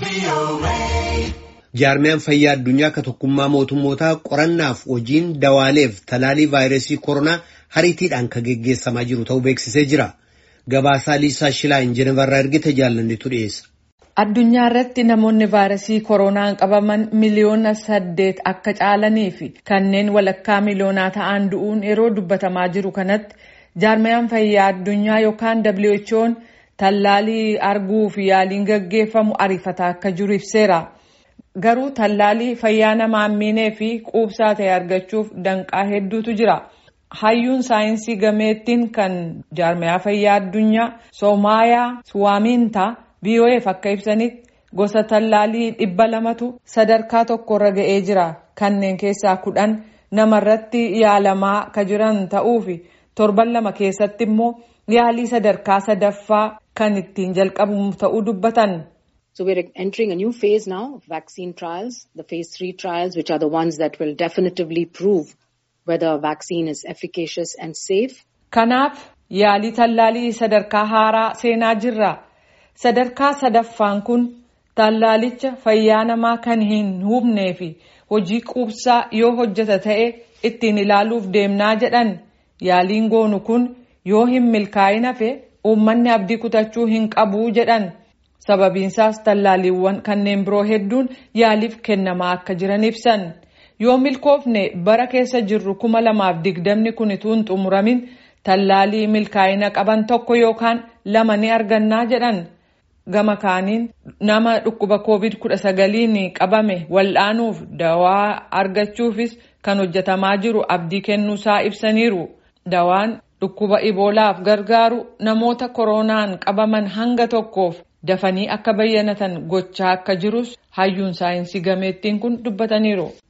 Jaarmiyaan fayyaa addunyaa ka tokkummaa mootummootaa qorannaaf hojiin dawaaleef talaalii vaayirasii koronaa hariitiidhaan ka geggeessamaa jiru ta'uu beeksisee jira. Gabaasaa Liisaa Shilaayin Jenevarraa ergite jaallannetu dhiyeessa. Addunyaa irratti namoonni vaayirasii koronaan qabaman miliyoona saddeet akka caalanii fi kanneen walakkaa miliyoonaa ta'an du'uun yeroo dubbatamaa jiru kanatti jaarmiyaan fayyaa addunyaa yookaan WHO'n tallaalii arguu fi yaaliin gaggeeffamu ariifataa akka jiru ibseera. Garuu tallaalii fayyaa namaa miinee fi quubsaa ta'e argachuuf danqaa hedduutu jira. Hayyuun saayinsii gameettiin kan jaarmiyaa fayyaa addunyaa Soomaayaa Suwaamintaa VOA'f akka ibsanitti gosa tallaalii dhibba lamatu sadarkaa tokkorra ga'ee jira. Kanneen keessaa kudhan namarratti yaalamaa ka jiran ta'uu fi torban lama keessatti immoo yaalii sadarkaa sadaffaa kan ittiin jalqabamu ta'uu dubbatan. So we're entering a new phase now of vaccine trials, the phase three trials, which are the ones that will definitively prove whether a vaccine is efficacious and safe. Kanaaf yaalii tallaalii sadarkaa haaraa seenaa jirra. Sadarkaa sadaffaan kun tallaalicha fayyaa namaa kan hin hubnee fi hojii quubsaa yoo hojjeta ta'e ittiin ilaaluuf deemnaa jedhan yaaliin goonu kun yoo hin milkaa'in hafe uummanni abdii kutachuu hin qabuu jedhan. sababiinsaas tallaaliiwwan kanneen biroo hedduun yaaliif kennamaa akka jiran ibsan yoo milkoofne bara keessa jirru kuma lamaaf digdamni kun utuu hin xumuramin tallaalii milkaa'ina qaban tokko yookaan lama ni argannaa jedhan gama kaaniin nama dhukkuba covid kudha sagaliin qabame wal'aanuuf dawaa argachuufis kan hojjetamaa jiru abdii kennuusaa ibsaniiru dawaan dhukkuba iboolaaf gargaaru namoota koronaan qabaman hanga tokkoof. dafanii akka bayyanatan gochaa akka jirus hayyuun saayinsii gameettiin kun dubbataniiru.